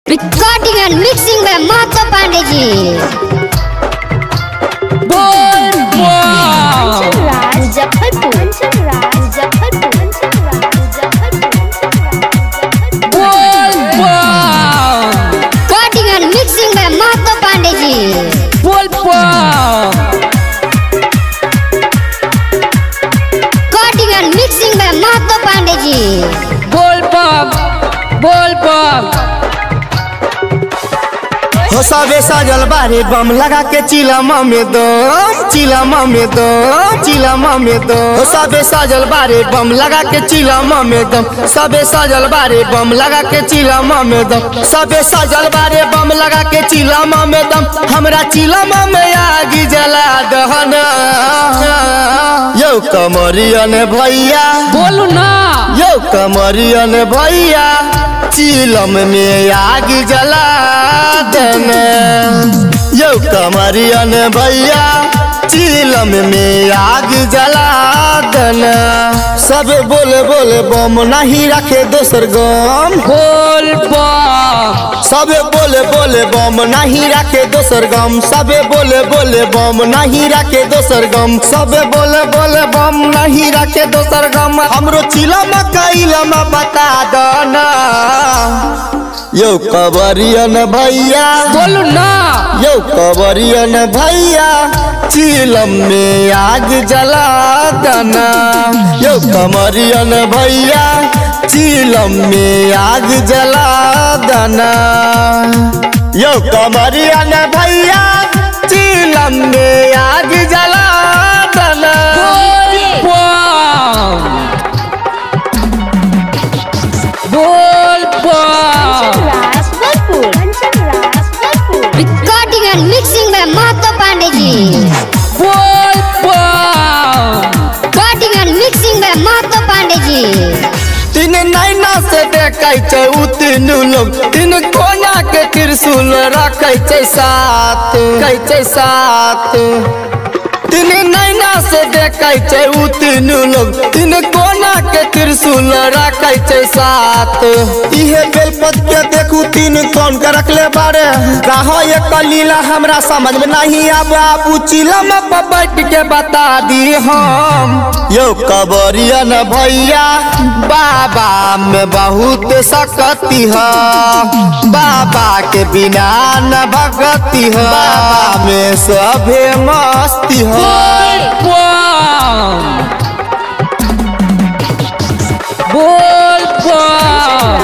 recording and mixing में महतो पांडे जी बोल बोल मुजफ्फरपुर मुजफ्फरपुर बोल बोल रिकॉर्डिंग एंड मिक्सिंग में महतो पांडे जी बोल बोल रिकॉर्डिंग एंड मिक्सिंग में महतो पांडे जी बोल बम बोल बम हो सबे सजल बारे बम लगा के चिलमा में दम चिलमा में दम चिलमा में दम हो सबे सजल बारे बम लगा के चिलमा में दम सबे सजल बारे बम लगा के चिलमा में दम सबे सजल बारे बम लगा के चिलमा में दम हमरा चिलमा में आगी जला दहना यौ कमरियन भैया बोलू ना यौ कमरियन भैया चिलम में आग जला देने यौ कमरियन भैया चिलम में आग जला देने सब बोले बोले बम नहीं रखे दोसर गम बोल बम सबे बोले बोले बम नहीं रखे दोसर गम सबे बोले बोले बम नहीं रखे दोसर गम सबे बोले बोले बम नहीं रखे दोसर गम हमरो चिलम कैलम बता दना यौ कबरियन भैया बोलू ना यौ कबरियन भैया चिलम में आग जला दना यौ कमरियन भैया चिलम में आग जला दना यौ कमरियन भैया चिलम में आग जला दना बोल बम रिकॉर्डिंग एंड मिक्सिंग में महतो पांडे जी बोल बम रिकॉर्डिंग एंड मिक्सिंग में महतो पांडे जी तीन नैना से देखै छै उ तीनू लोग तीन कोना के त्रिशूल रखै छै साथ कहै छै साथ तीन नैना से देखै छै उ तीनू लोग तीन कोना के त्रिशूल रखै छै साथ इहे बेलपत के देखू तीन कोन के रखले बारे कहो ये कलीला हमरा समझ में नहीं आब आबू चिलम पर बैठ के बता दी हम यो कबरियन भैया बाबा में बहुत सकती है बाबा के बिना न भगती है बाबा में सभे मस्ती है बोल बम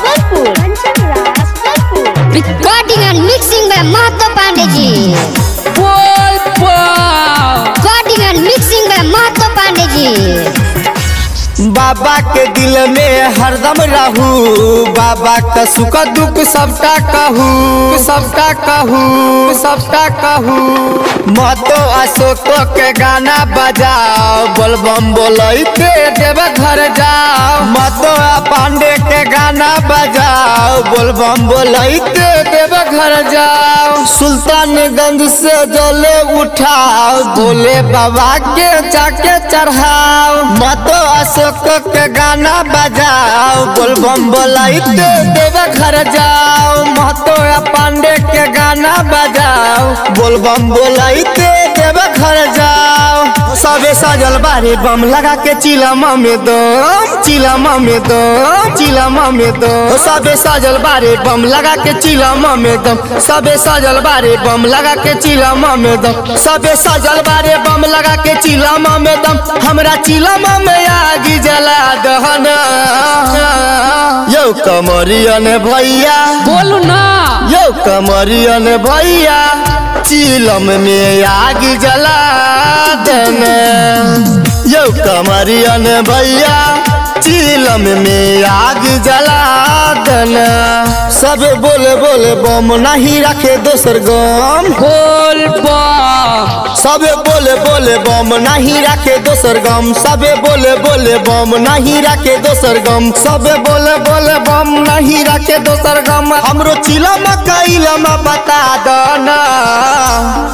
रिकॉर्डिंग एंड मिक्सिंग में महतो पांडे जी बोल बम रिकॉर्डिंग एंड मिक्सिंग में महतो पांडे जी बाबा के दिल में हरदम रहू बाबा का सुख दुख सबका कहू सबका कहू सबका कहू मतो अशोक के गाना बजाओ बोलबम बोलते देव घर जाओ मतो पांडे के गाना बजाओ बोलबम बोलते देव घर जाओ सुल्तानगंज से जले उठाओ बोले बाबा के जाके चढ़ाओ मतो अशोक के गाना बजाओ बोलबम बोलते देव घर जाओ महतो पांडे के गाना बजाओ बोलबम बोलते देव घर जाओ सबे सजल बारे बम लगा के चिलमा में दम चिलमा में दम चिलमा में दम सबे सजल बारे बम लगा के चिलमा में दम सबे सजल बारे बम लगा के चिलमा में दम सबे सजल बारे बम लगा के चिलमा में दम हमरा चिलमा में आगी जला दहना यौ कमरियन भैया बोलू ना यौ कमरियन भैया चिलम में आग जला देने यौ कमरियन भैया चिलम में आग जला देने सब बोले बोले बम नहीं रखे दोसर गम बोल बम सबे बोले बोले बम नहीं रखे दोसर गम सबे बोले बोले बम नहीं रखे दोसर गम सबे बोले बोले बम नहीं रखे दोसर गम हमरो चिलम कैलम बता दना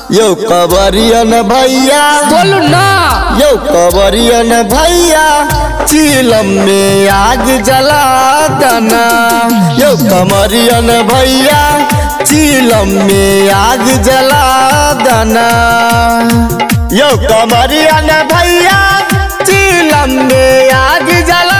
यो कबरियन भैया बोलू ना यो कबरियन भैया चिलम में आग जला दना यो कमरियन भैया चिलम में आग जला दना यो कमरियन भैया चिलम में आग जला